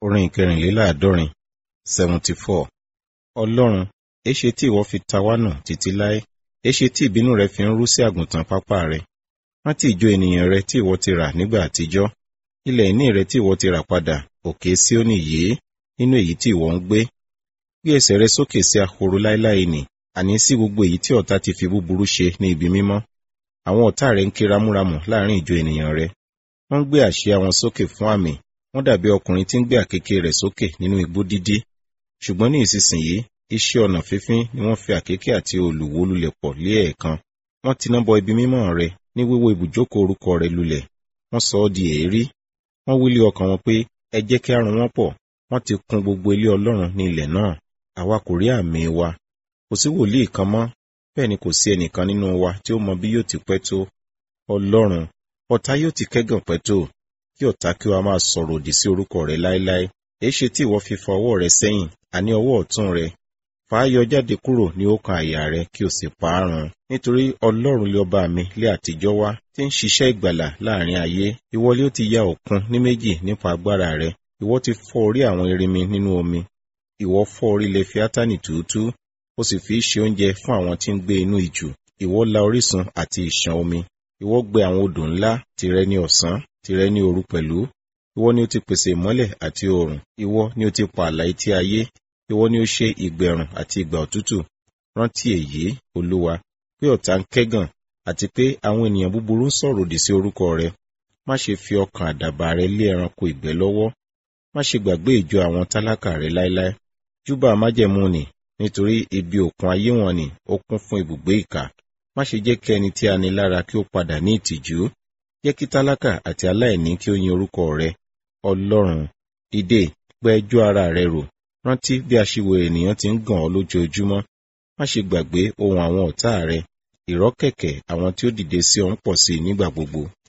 orin ìkẹrìnléláàádọ́rin seventy four ọlọ́run èṣe tí ìwọ fi ta wá nù títí láé èṣe tí ìbínú rẹ fi ń rú sí àgùntàn pápá rẹ rántí ìjọ ènìyàn rẹ tí ìwọ ti rà nígbà àtijọ́ ilẹ̀ ìní rẹ tí ìwọ ti rà padà òkè Síónì yìí nínú èyí tí ìwọ ń gbé gbé ẹsẹ̀ rẹ sókè sí ahoro láéláé nì àní sí gbogbo èyí tí ọ̀tá ti fi búburú ṣe ní ibi mímọ́ àwọn ọ̀tá rẹ ń ké ramúramù láàrin ìjọ ènìyàn rẹ wọ́n ń gbé àsíá wọn sókè fún àmì wọ́n dàbí ọkùnrin tí ń gbé àkékè rẹ̀ sókè nínú igbó dídí ṣùgbọ́n ní ìsinsìnyí iṣẹ́ ọnà fífín ni wọ́n fi àkékè àti òòlù wó lulẹ̀ pọ̀ lé ẹ̀ẹ̀kan wọ́n tiná bọ ibi mímọ́ rẹ ní wíwó ibùjókòó orúkọ rẹ lulẹ̀ wọ́n sọ ọ́ di èérí wọ́n wílé ọkàn wọn pé ẹ jẹ́ kí a run wọ́n pọ̀ wọ́n ti kùn gbogbo ilé Ọlọ́run ní ilẹ̀ náà àwa kò rí àmì wa kò sí wòlíì kan mọ́ bẹ́ẹ̀ ni kò sí ẹnìkan nínú wa tí ó mọ bí yóò ti pẹ́ tó Ọlọ́run ọ̀tá yóò ti kẹ́gàn pẹ́ tó kí ọ̀tá kí wa máa sọ̀rọ̀ òdì sí orúkọ rẹ láéláé èéṣe tí ìwọ fi fa ọwọ́ rẹ sẹ́yìn àní ọwọ́ ọ̀tún rẹ fà á yọ jáde kúrò ní ọkàn àyà rẹ kí o sì pa á run nítorí Ọlọ́run lé ọba mi lé àtijọ́ wá tí ń ṣiṣẹ́ ìgbàlà láàrin ayé ìwọ lé ó ti ya òkun ní méjì nípa agbára rẹ ìwọ ti fọ́ orí àwọn erinmi nínú omi ìwọ fọ́ orí Lefiátánì túútú ó sì fi ṣe oúnjẹ fún àwọn tí ń gbé inú ìjù ìwọ la orísun àti ìṣàn omi ìwọ gbẹ àwọn odò ńlá tìrẹ ní ọ̀sán tìrẹ ní òru pẹ̀lú ìwọ ni ó ti pèsè ìmọ́lẹ̀ àti oòrùn ìwọ ni ó ti pa àlà etí ayé ìwọ ni ó ṣe ìgbẹ̀rùn àti ìgbà òtútù rántí èyí olúwa pé ọ̀tá ń kẹ́gàn àti pé àwọn ènìyàn búburú ń sọ̀rọ̀ òdì sí orúkọ rẹ má ṣe fi ọkàn àdàbà rẹ lé ẹranko ìgbẹ́ lọ́wọ́ má ṣe gbàgbé ìjọ àwọn tálákà rẹ láéláé júbà májẹ̀mú nì nítorí ibi òkun ayé wọn ni ó kún fún ibùgbé ìkà má ṣe jẹ́ kí ẹni tí a ní lára kí ó padà ní ìtìjú jẹ́ kí tálákà àti aláìní kí ó yin orúkọ rẹ ọlọ́run dìde gbẹ́ ẹjọ́ ara rẹ rò rántí bí aṣiwèrè ènìyàn ti ń gàn ọ́ lójoojúmọ́ má ṣe gbàgbé ohun àwọn ọ̀tá rẹ ìrọ́kẹ̀kẹ̀ àwọn tí ó dìde sí ọ ń pọ̀ sí i nígbà gbogbo